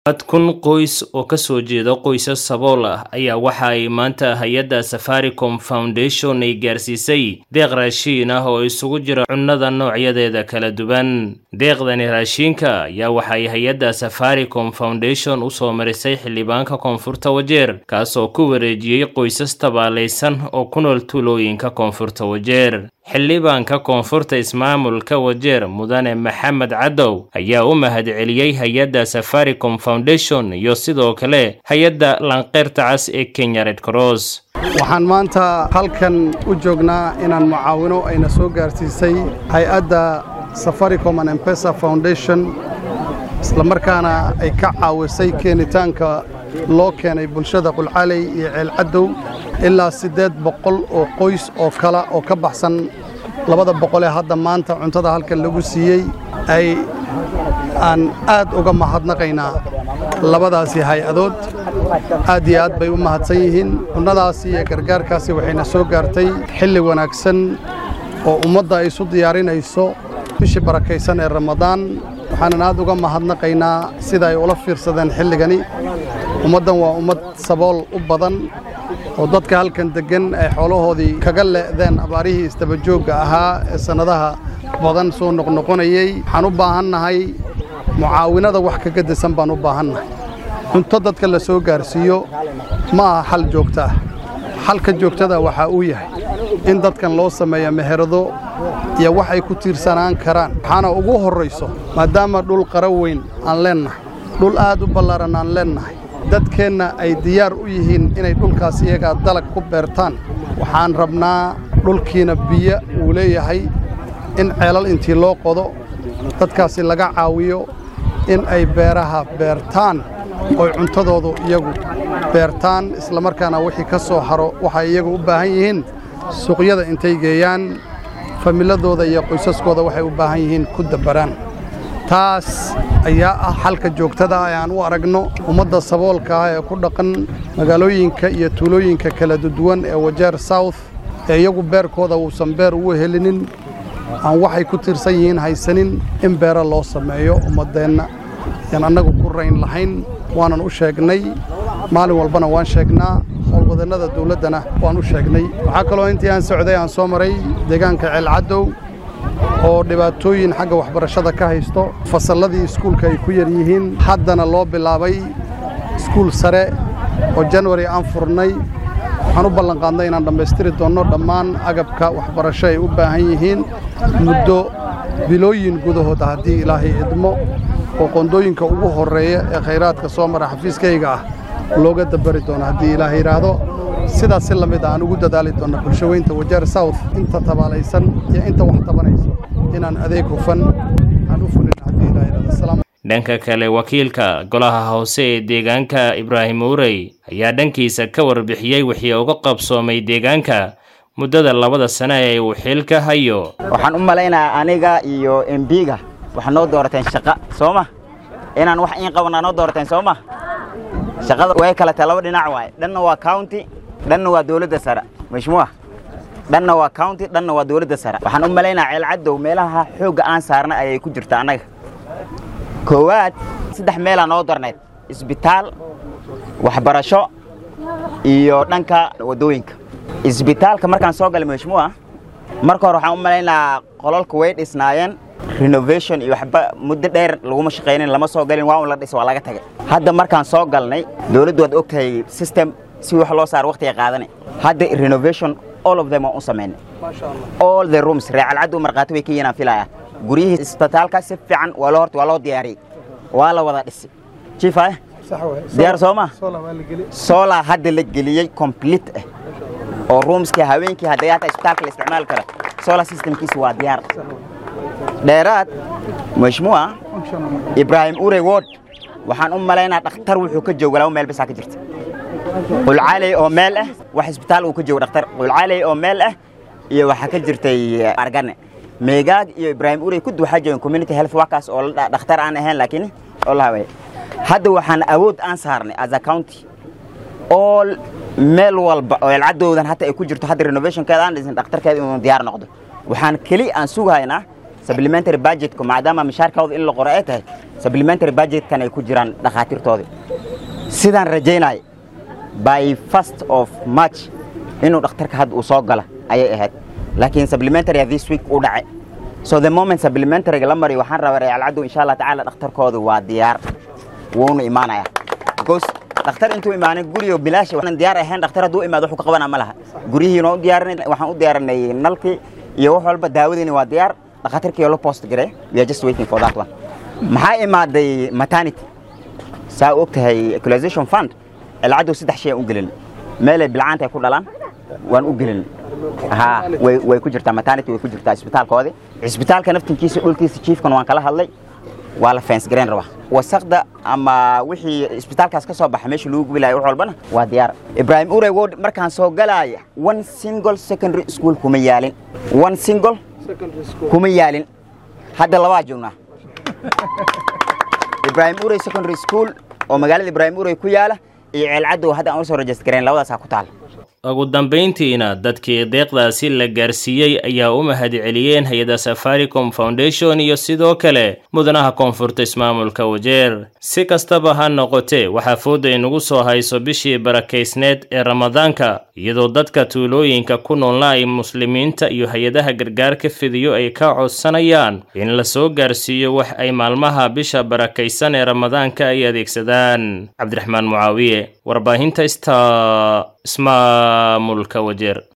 dad kun qoys oo ka soo jeeda qoysas sabool ah ayaa waxa ay maanta hay-adda safaricom foundation ay gaarsiisay deeq raashiin ah oo isugu jira cunnada noocyadeeda kala duwan deeqdani raashiinka ayaa waxay hay-adda safaricom foundation u soo marisay xildhibaanka koonfurta wajeer kaasoo ku wareejiyey qoysas tabaalaysan oo ku nool tuulooyinka koonfurta wajeer xildhibaanka koonfurta ismaamulka wajeer mudane maxamed cadow ayaa u mahadceliyey hay-adda safaricom foundation iyo sidoo kale hay-adda lanqeyrta cas ee kenya red cross waxaan maanta halkan u joognaa inaan mucaawino ayna soo gaarsiisay hay-adda safaricom and empesa foundation islamarkaana ay ka caawisay keenitaanka loo keenay bulshada qulcaaley iyo ceelcadow ilaa siddeed boqol oo qoys oo kala oo ka baxsan labada boqolee hadda maanta cuntada halkan lagu siiyey ay aan aad uga mahadnaqaynaa labadaasi hay-adood aad iyo aad bay u mahadsan yihiin cunnadaasi iyo gargaarkaasi waxayna soo gaartay xilli wanaagsan oo ummadda ay isu diyaarinayso bishii barakaysan ee ramadaan waxaanan aad uga mahadnaqaynaa sida ay ula fiirsadeen xilligani ummaddan waa ummad sabool u badan oo dadka halkan deggan ay xoolahoodii kaga le'deen abaarihii isdabajoogga ahaa ee sannadaha badan soo noqnoqonayey waxaan u baahannahay mucaawinada wax kaga disan baan u baahannahay cunto dadka la soo gaarsiiyo ma aha xal joogto ah xalka joogtada waxaa uu yahay in dadkan loo sameeyo meherado iyo wax ay ku tiirsanaan karaan waxaana ugu horrayso maadaama dhul qara weyn aan leennahay dhul aad u ballaaran aan leennahay dadkeenna ay diyaar u yihiin inay dhulkaas iyagaa dalag ku beertaan waxaan rabnaa dhulkiina biyo uu leeyahay in ceelal intii loo qodo dadkaasi laga caawiyo in ay beeraha beertaan oy cuntadoodu iyagu beertaan islamarkaana wixii ka soo haro waxay iyagu u baahan yihiin suuqyada intay geeyaan familadooda iyo qoysaskooda waxay u baahan yihiin ku dabbaraan taas ayaa ah xalka joogtada ah ee aan u aragno ummadda saboolka ah ee ku dhaqan magaalooyinka iyo tuulooyinka kala duwan ee wajeer south ee iyagu beerkooda uusan beer ugu helinin aan waxay ku tiirsan yihiin haysanin in beero loo sameeyo ummaddeenna yaan annagu ku rayn lahayn waanan u sheegnay maalin walbana waan sheegnaa howlwadannada dawladdana waan u sheegnay waxaa kaloo intii aan socday aan soo maray deegaanka ceelcadow oo dhibaatooyin xagga waxbarashada ka haysto fasalladii iskuulka ay ku yar yihiin haddana loo bilaabay iskuul sare oo janwari aan furnay waxaan u ballanqaadnay inaan dhammaystiri doonno dhammaan agabka waxbarasho ay u baahan yihiin muddo bilooyin gudahooda haddii ilaahay idmo oo qondooyinka ugu horreeya ee khayraadka soo mara xafiiskayga ah looga dabbari doono haddii ilaahay yidhaahdo sidaas si la mid a aan ugu dadaali doonna bulshaweynta wajeer south inta tabaalaysan iyo inta wax tabanayso inaan adeeg hufan aan u fulin haddii ilahay yidhahdo dhanka kale wakiilka golaha hoose ee deegaanka ibraahim urey ayaa dhankiisa ka warbixiyey wixii uga qabsoomay deegaanka muddada labada sane ee uu xilka hayo waxaan u malaynayaa aniga iyo embiga waxaad noo doorateen shaqa soo ma inaan wax iin qabanaa noo doorateen soo ma shaqada way kala tahay laba dhinac waaye dhanna waa county dhanna waa dawladda sare mashmuuca dhanna waa county dhanna waa dawladda sare waxaan u malaynayaa ceelcadow meelaha xoogga aan saarnay ayay ku jirta annaga koowaad saddex meelaa noo darnayd isbitaal waxbarasho iyo dhanka waddooyinka isbitaalka markaan soo galay mashmuuca marka hore waxaan u malaynayaa qolalka way dhisnaayeen renovation iyo waxba muddo dheer laguma shaqaynin lama soo galin waa un la dhis waa laga tagay hadda markaan soo galnay dawladdu waad og tahay system si wax loo saaro waqtiga qaadanay hadda renovation all of them waan u samaynay all the rooms reecalcaddu markhaati way ka yihiin aan filaya guryihii isbitaalka si fiican waa loo horta waa loo diyaariyey waa la wada dhisay jiifa diyaar soo ma solar hadda la geliyey complete ah oo roomskii haweenkii hadday hata isbitaalka la isticmaali kara solar systemkiisa waa diyaar dheeraad mashmuuca ibraahim urey ward waxaan u malaynaa dhakhtar wuxuu ka jooga laba meel bisaa ka jirta qulcaaley oo meel ah wax isbitaal uu ka joogo dhakhtar qulcaaley oo meel ah iyo waxaa ka jirtay argane meegaag iyo ibraahim urey kudi waxaa joogan community health workers oo dhakhtar aan ahayn laakiin oo la hawaya hadda waxaan awood aan saarnay as a county all meel walba oo elcadoodan hata ay ku jirto hadda renovationkeeda aan dhisin dhakhtarkeeda inuu diyaar noqdo waxaan keli aan sugahaynaa supplementary budgetku maadaama mishaarkooda in la qoro ay tahay supplementary budgetkan ay ku jiraan dhakhaatiirtoodii sidaan rajaynaya by first of march inuu dhakhtarka hadda uu soo gala ayay ahayd laakiin supplementary this week uu dhacay so the moment supplementaryga la mariyo waxaan rabaa real cadow insha allah tacaala dhakhtarkooda waa diyaar wuuna imaanaya because dhakhtar intuu imaanin guriga bilaash waxaan diyaar ahayn dhakhtar hadduu imaado wuxuu ka qabanaa ma laha guryihiina u diyaarinay waxaan u diyaarinay nalkii iyo wax walba daawadiina waa diyaar dhakhaatiirkii loo post garay we are just waiting for that one maxaa imaaday maternity saa og tahay equalization fund alcadow saddex shay aan u gelin meelay bilcaanta ay ku dhalaan waan u gelin ha way way ku jirtaa maternity way ku jirtaa isbitaalkoodii isbitaalka naftinkiisa dhulkiisa chiefkan waan kala hadlay waa la fence gareyn rabaa wasaqda ama wixii isbitaalkaas ka soo baxa meesha lagu gubilayo wax walbana waa diyaar ibrahim urey ward markaan soo galaya one single secondary school kuma yaalin one single kuma yaalin hadda labaa joognaa ibrahim urey secondary school oo magaalada ibrahim urey ku yaala iyo ceelcaddow hadda aan usoo rajist gareyn labadaasaa ku taal ugu dambayntiina dadkii deeqdaasi la gaarsiiyey ayaa u mahadceliyeen hay-adda safaricom foundation iyo sidoo kale mudanaha koonfurta ismaamulka wajeer si kastaba ha noqotee waxaa fooda inagu soo hayso bishii barakaysneed ee ramadaanka iyadoo dadka tuulooyinka ku noolna ay muslimiinta iyo hay-adaha gargaarka fidiyo ay ka codsanayaan in la soo gaarsiiyo wax ay maalmaha bisha barakaysan ee ramadaanka ay adeegsadaan cabdiraxmaan mucaawiye warbaahinta sta ismaamulka wajeer